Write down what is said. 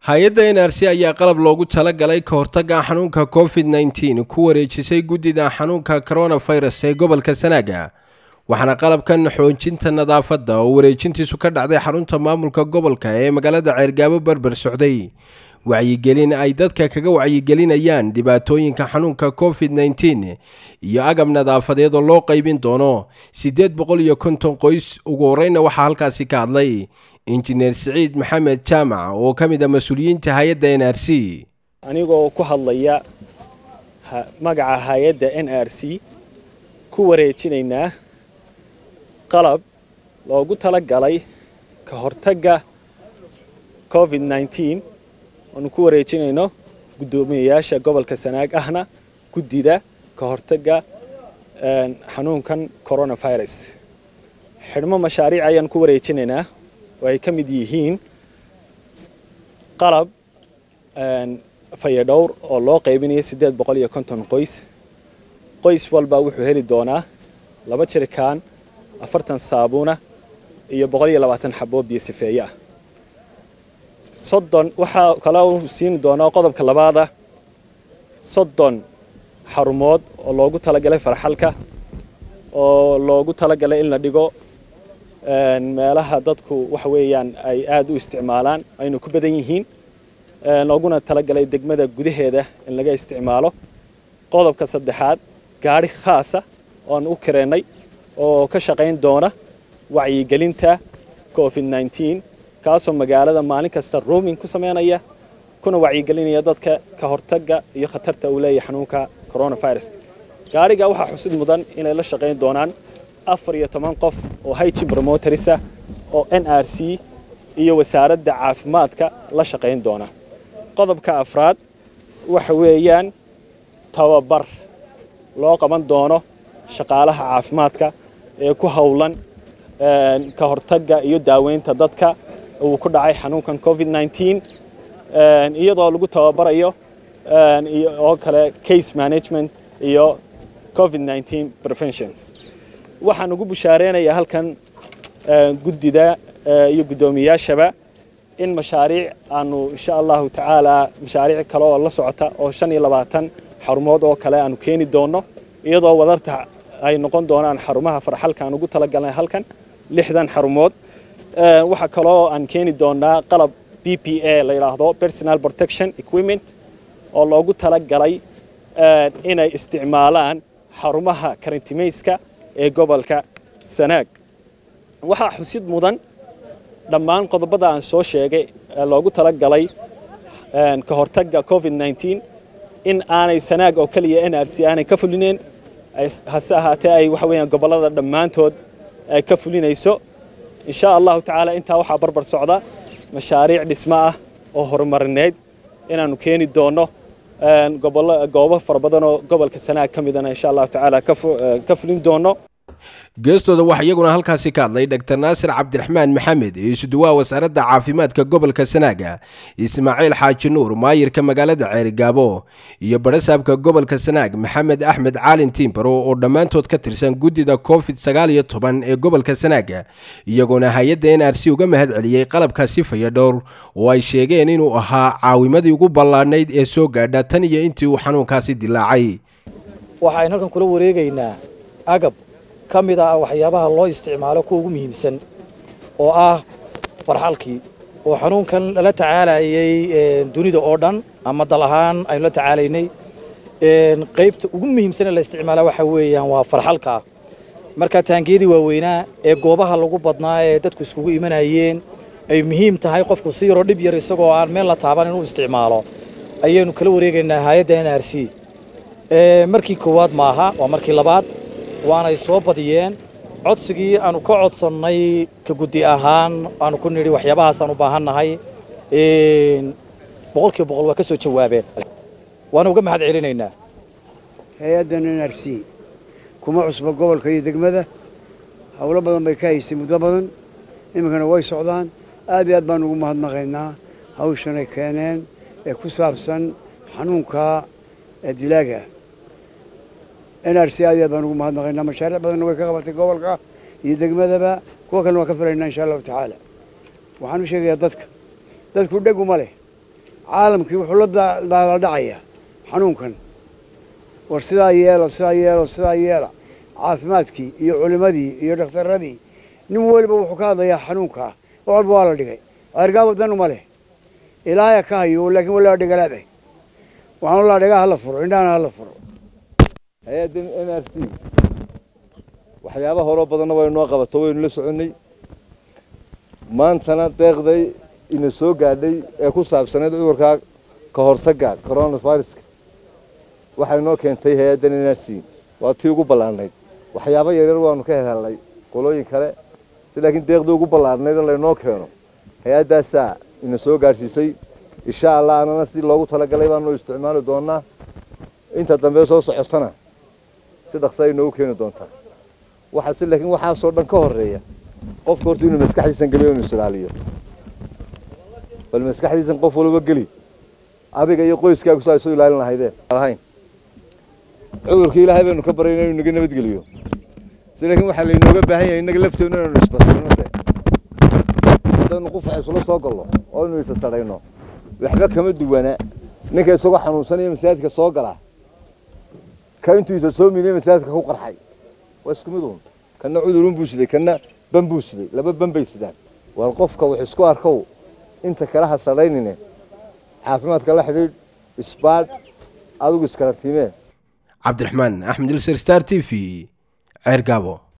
hay-adda n r c ayaa qalab loogu talagalay ka hortagga xanuunka covid nneteen ku wareejisay guddida xanuunka coronavirus ee gobolka sanaaga waxaana qalabkan xoojinta nadaafadda oo wareejintiisu ka dhacday xarunta maamulka gobolka ee magaalada ceergaabo berber socday wacyigelin ay dadka kaga wacyigelinayaan dhibaatooyinka xanuunka covid nneteen iyo agab nadaafadeed oo loo qaybin doono siddeed boqol iyo konton qoys ugu horeyna waxaa halkaasi ka hadlay injineer siciid maxamed jaamac oo ka mid a mas-uuliyiinta hay-adda n r c anigoo ku hadlaya magaca hay-adda n r c ku wareejinaynaa qalab loogu talagalay ka hortagga covid nneteen oanu ku wareejinayno guddoomiyayaasha gobolka sanaag ahna guddida ka hortagga xanuunkan coronavirus xidhmo mashaariic ayaan ku wareejinaynaa oo ay ka mid yihiin qalab fayadhowr oo loo qaybinayo siddeed boqol iyo konton qoys qoys walba wuxuu heli doonaa laba jirikaan afartan saabuuna iyo boqol iyo labaatan xaboo biyo sifeeye ah soddon waxaa kale uu siin doonaa qodobka labaada soddon xarumood oo loogu talagalay farxalka oo loogu talagalay in la dhigo meelaha dadku waxa weeyaan ay aada u isticmaalaan aynu ku badan yihiin looguna talagalay degmada gudaheeda in laga isticmaalo qodobka saddexaad gaadhi khaasa oan u kareennay oo ka shaqayn doona wacyigelinta covid nneteen kaasoo magaalada maalin kasta rooming ku samaynaya kuna wacyigelinaya dadka ka hortagga iyo khatarta uu leeyahay xanuunka coronavirus gaadhiga waxaa xusid mudan inay la shaqayn doonaan afar iyo toban qof oo hygin promotorisa oo n r c iyo wasaaradda caafimaadka la shaqayn doona qodobka afraad waxa weeyaan tababar loo qaban doono shaqaalaha caafimaadka ee ku howlan ka hortagga iyo daaweynta dadka uu ku dhacay xanuunkan covid nneteen iyadoo lagu tababarayo oo kale case management iyo covid nneteen preventions waxaan ugu bushaareynaya halkan guddida iyo guddoomiyayaashaba in mashaariic aanu insha allahu tacaala mashaariic kale oo la socota oo shan iyo labaatan xarumood oo kale aanu keeni doonno iyadoo wadarta ay noqon doonaan xarumaha farxalka aan ugu talagalnay halkan lixdan xarumood waxaa kaloo aan keeni doonaa qalab b p a la yidhaahdo personal protection equipment oo loogu talagalay inay isticmaalaan xarumaha karantimayska ee gobolka sanaag waxaa xusid mudan dhammaan qodobada aan soo sheegay ee loogu talagalay ka hortagga covid nneteen in aanay sanaag oo keliya n r c aanay ka fulineen hase ahaatee ay waxa weeyaan gobollada dhammaantood ay ka fulinayso insha allahu tacaala intaa waxaa barbar socda mashaariic dhismo ah oo horumarineed inaannu keeni doonno goobo fara badan oo gobolka sanaag ka midana insha allahu tacaala ka fulin doonno geestooda waxaa iyaguna halkaasi ka hadlay dr naasir cabdiraxmaan maxamed isuduwaha wasaaradda caafimaadka gobolka sanaaga ismaaciil xaaji nuur maayirka magaalada ceerigaabo iyo barasaabka gobolka sanaag maxamed axmed caalin tiimbaro oo dhammaantood ka tirsan guddida covid sagaal iyo toban ee gobolka sanaaga iyagoona hay-adda n r c uga mahad celiyey qalabkaasi fayadhowr oo ay sheegeen inuu ahaa caawimadii ugu ballaadhnayd ee soo gaadha tan iyo intii uu xanuunkaasi dilaacay waxaan halkan kula wareegaynaa agab ka mid ah waxyaabaha loo isticmaalo kuwa ugu muhiimsan oo ah farxalkii oo xanuunkan lala tacaalayay dunida oo dhan ama dal ahaan aynu la tacaalaynay qaybta ugu muhiimsan ee la isticmaala waxa weeyaan waa farxalka marka taangiyadii waaweynaa ee goobaha lagu badnaa ee dadku iskugu imanayeen ay muhiim tahay qofku si yaroo dhib yar isagoo aan meel la taaban inuu isticmaalo ayaynu kala wareegaynaa hay-adda n r c markii koowaad maaha waa markii labaad waanay soo badiyeen codsigii aanu ka codsannay ka guddi ahaan aanu ku nidhi waxyaabahaasaan u baahannahay boqolkiiba boqol waa ka soo jawaabeen waana uga mahad celinaynaa hay-addan n r c kuma cusba gobolka iyo degmada howlo badan bay ka haysay muddo badan iminkana way socdaan aad iyo aad baan ugu mahadnaqaynaa hawshanay keeneen ee ku saabsan xanuunka dilaaga n r c aad iyo aad baan ugu mahadnaqaynaa mashaariic badanna way ka qabatay gobolka iyo degmadaba kuwa kalena waan ka filaynaa insha allahu tacaala waxaan u sheegayaa dadka dadku dheg uma leh caalamkii wuxuu la daaladhacayaa xanuunkan war sidaa yeelo sidaa yeelo sidaa yeela caafimaadkii iyo culimadii iyo dhakhtaradii nin weliba wuxuu ka hadlayaa xanuunkaa wax walba waa la dhigay ceergaabo danu ma leh ilaahaya ka hayo laakiin walaa dhigalaabeh waxaan laa dhigaa hala furo indhahana hala furo hay-adda n r c waxyaaba horoo badanna waynu noo qabato waynu la soconnay maantana deeqday ina soo gaadhay ee ku saabsanayd cudurkaa ka hortagga coronaviruska waxay noo keentay hay-addan n r c waa tii ugu ballaarnayd waxyaabo yaryar waanu ka helhelnay qolooyin kale si laakiin deeqdii ugu ballaarnayd oo laynoo keeno hay-addaasaa ina soo gaadhsiisay insha allah anana si loogu talagalay baanu isticmaali doonaa inta dambe soo socotana si dhaqsa ay noogu keeni doontaa waxaase laakiin waxaasoo dhan ka horeeya qofka horta inuu maskaxdiisan geliyo inuu isilaaliyo bal maskaxdiisan qof walba geli adiga iyo qoyskaagu saa isu ilaalin lahaydeen lahayn cudurkii ilaahay baynu ka baryayna inuu naga nabadgeliyo si laakiin waxaa laynooga baahan yahay innaga lafteenu inaynu isbasirno de hadaynu qufac isula soo gallo oo inu isa sadhayno waxba kama duwana ninka isagoo xanuunsanaya masaajidka soo gala ka intuu isa soo miiday masaajidka ku qarxay waa isku mid uun kana cudurun buu siday kana ban buu siday laba ban bay sidaan war qofka wax isku arkow inta kale ha sadhaynine caafimaadka la xidhiidh isbaadh adigu iskarantiimee cabdiraxmaan axmed ilser star t v ceer gaabo